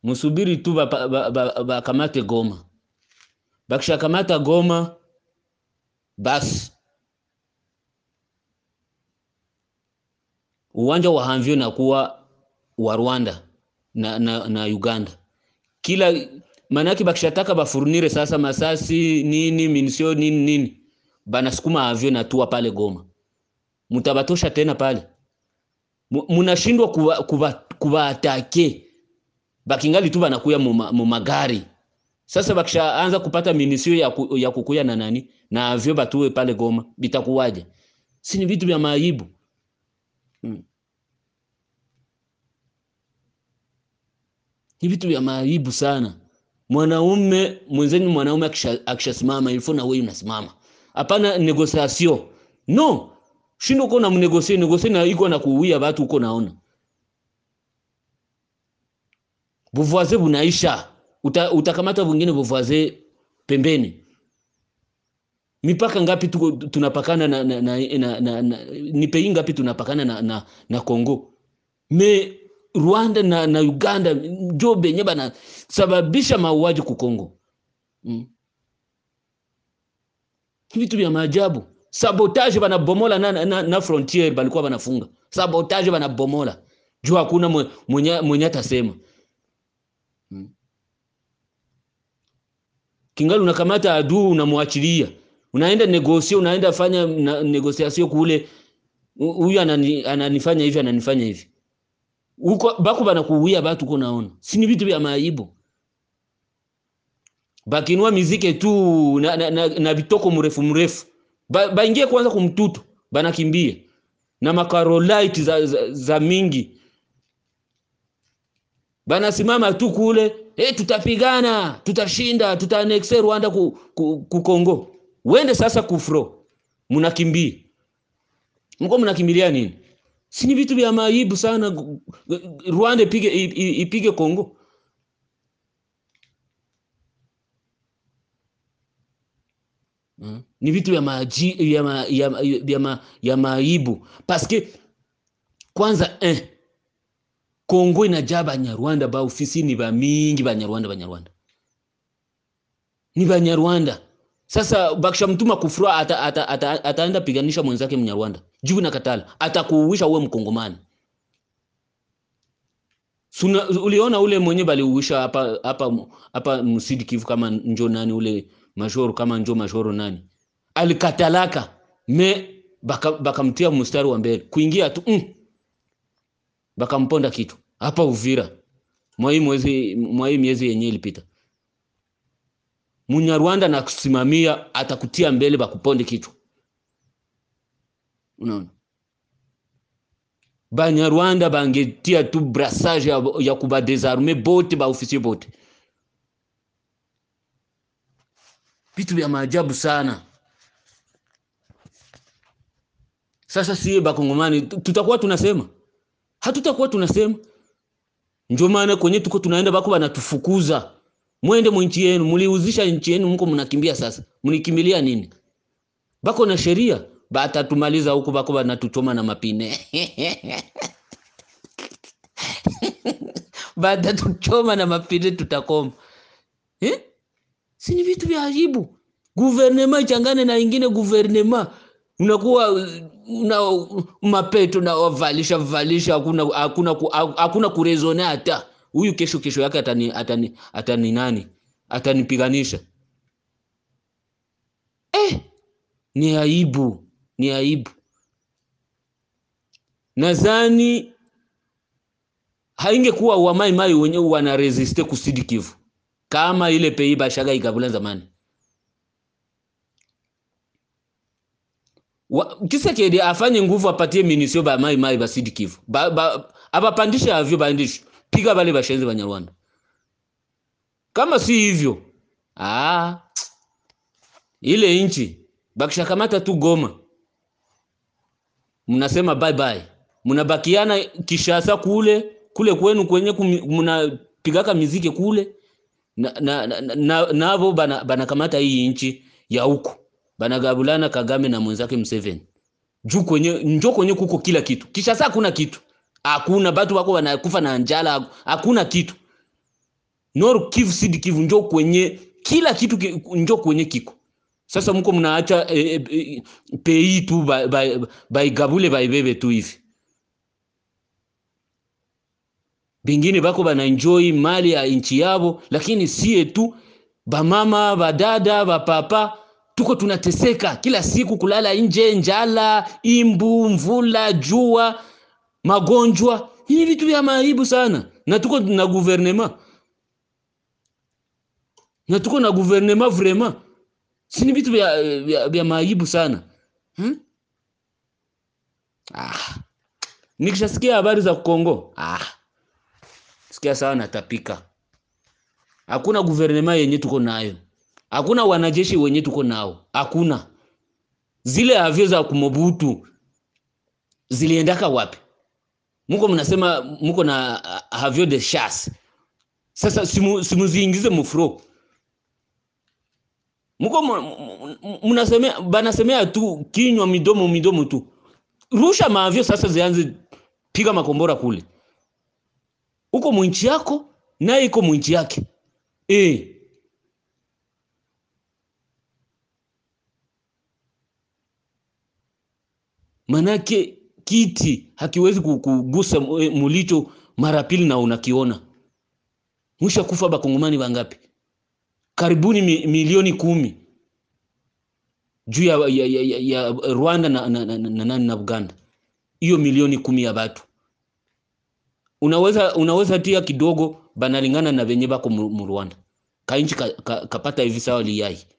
musubiri tu bakamate ba, ba, ba, bakamate Goma. Bakishakamata Goma, basi uwanja wa Hanvio nakuwa wa Rwanda na, na, na Uganda kila manake bakishataka bafurnire sasa masasi nini minisio nini nini banasukuma avyo natua pale Goma, mutabatosha tena pale, munashindwa kuba, kuba, kubaatake bakingali tu banakuya mu magari. Sasa bakishaanza kupata minisio ya, ku, ya kukuya na nani na avyo batue pale Goma, bitakuwaje? Si ni vitu vya maajabu hmm. Ni vitu vya maajabu sana. Mwanaume mwenzeni, mwanaume akishasimama ilifo na wewe unasimama, hapana negotiation no shindo uko na mnegosie negosie na iko na kuuia watu uko naona buvoise bunaisha, uta, utakamata vingine buvoise pembeni. Mipaka ngapi tuko tunapakana na, na, na, na, na, na ni pei ngapi tunapakana na, na, na Kongo me Rwanda na, na Uganda njo benye bana sababisha mauaji ku Kongo mm. Vitu vya maajabu, sabotage banabomola na, na, na frontier balikuwa banafunga sabotage banabomola juu hakuna mwenye, mwenye atasema mm. Kingali unakamata adui unamwachilia, unaenda negosia, unaenda fanya na, negosiasio kule, huyu anani, ananifanya hivi ananifanya hivi uko bako banakuuia batu uko naona, si ni vitu vya maajabu. Bakinua miziki tu na, na, na, na bitoko mrefu mrefu ba, baingie kwanza kumtutu banakimbia na makarolite za, za, za mingi banasimama tu kule hey, tutapigana tutashinda tutaannexe Rwanda ku, ku, ku Kongo. Wende sasa kufro, munakimbia mko mnakimbilia nini? Si ni vitu vya maajabu sana. Rwanda ipige ipige Kongo. Hmm. Ni vitu vya maajabu ya ma, ya, ya, ma, ya maajabu paske kwanza eh, Kongo inajaa Banyarwanda ba ofisi ni ba mingi Banyarwanda Banyarwanda ni Banyarwanda. Sasa bakisha mtuma kufura ata, ata, ata, ataenda piganisha mwenzake Mnyarwanda juu na katala atakuuisha uwe Mkongomani. Suna, uliona ule mwenye baliuisha hapa hapa hapa Msidi Kivu kama njo nani ule majoro kama njo majoro nani alikatalaka me bakamtia baka mstari wa mbele kuingia tu mm, bakamponda kitu hapa Uvira mwai mwezi mwai miezi yenye ilipita. Munyarwanda na kusimamia atakutia mbele bakuponde kitu. Unaona, Banyarwanda bangetia tu brassage ya, ya kubadesarme bote ba ofisier bote. Vitu vya maajabu sana. Sasa sie bakongomani tutakuwa tunasema, hatutakuwa tunasema. Ndio maana kwenye tuko tunaenda bako banatufukuza mwende mwinchi yenu, muliuzisha nchi yenu, mko mnakimbia sasa. Mlikimbilia nini? Bako na sheria, batatumaliza huku, bako banatuchoma na mapine batatuchoma na mapine, tutakoma eh? Si ni vitu vya ajabu. Guvernema ichangane na ingine guvernema, unakuwa una mapeto na wavalisha valisha, hakuna hakuna hakuna kurezone hata huyu kesho kesho yake atani, atani, atani nani atanipiganisha. Eh, ni aibu, ni aibu. Nadhani haingekuwa wa mai mai wenyewe wana resiste kusidi Kivu kama ile pei bashaga ikabula zamani. Kisekedi afanye nguvu apatie minisio ba mai mai basidi Kivu ba, ba, abapandishe avyo bandishe piga bale bashenzi Banyarwanda. Kama si hivyo, ah, ile inchi bakishakamata tu Goma, mnasema bye bye, mnabakiana Kishasa kule kule kwenu kwenye mnapigaka miziki kule na, na, na, na, navo bana, banakamata hii inchi ya huko banagabulana Kagame na mwenzake Museveni juu kwenye njo kwenye kuko kila kitu. Kishasa hakuna kitu hakuna batu wako wanakufa na njala, hakuna kitu. Nord Kivu, Sud Kivu njo kwenye kila kitu ki, njo kwenye kiko sasa. Mko mnaacha e, e, e, pei tu baigabule ba, baibebe tu hivi, bingine bako bana enjoy mali ya inchi yabo, lakini sie tu bamama badada bapapa tuko tunateseka kila siku, kulala nje, njala, imbu, mvula, jua, magonjwa. Hii vitu vya maajabu sana, na tuko na guvernema na tuko na guvernema vraiment, si ni vitu vya, vya, vya maajabu sana hmm? Ah, nikishasikia habari za Kongo ah, sikia sawa, natapika. Hakuna guvernema yenye tuko nayo hakuna wanajeshi wenye tuko nao, hakuna. Zile avyo za kumobutu ziliendaka wapi? Muko mnasema muko na avyo de chasse. Sasa simu, simuziingize mufro. Muko mnasemea banasemea tu kinywa midomo midomo tu. Rusha maavyo sasa zianze piga makombora kule. Uko mwinchi yako naye iko mwinchi yake. Eh. Manake kiti hakiwezi kugusa mulicho mara pili na unakiona. Mwisha kufa bakongomani bangapi? Karibuni mi, milioni kumi juu ya, ya, ya, ya Rwanda na, na, na, na, na, na Uganda. Hiyo milioni kumi ya batu unaweza unaweza tia kidogo banalingana na venye bako mu Rwanda kainchi kapata ka, ka hivi sawa liyai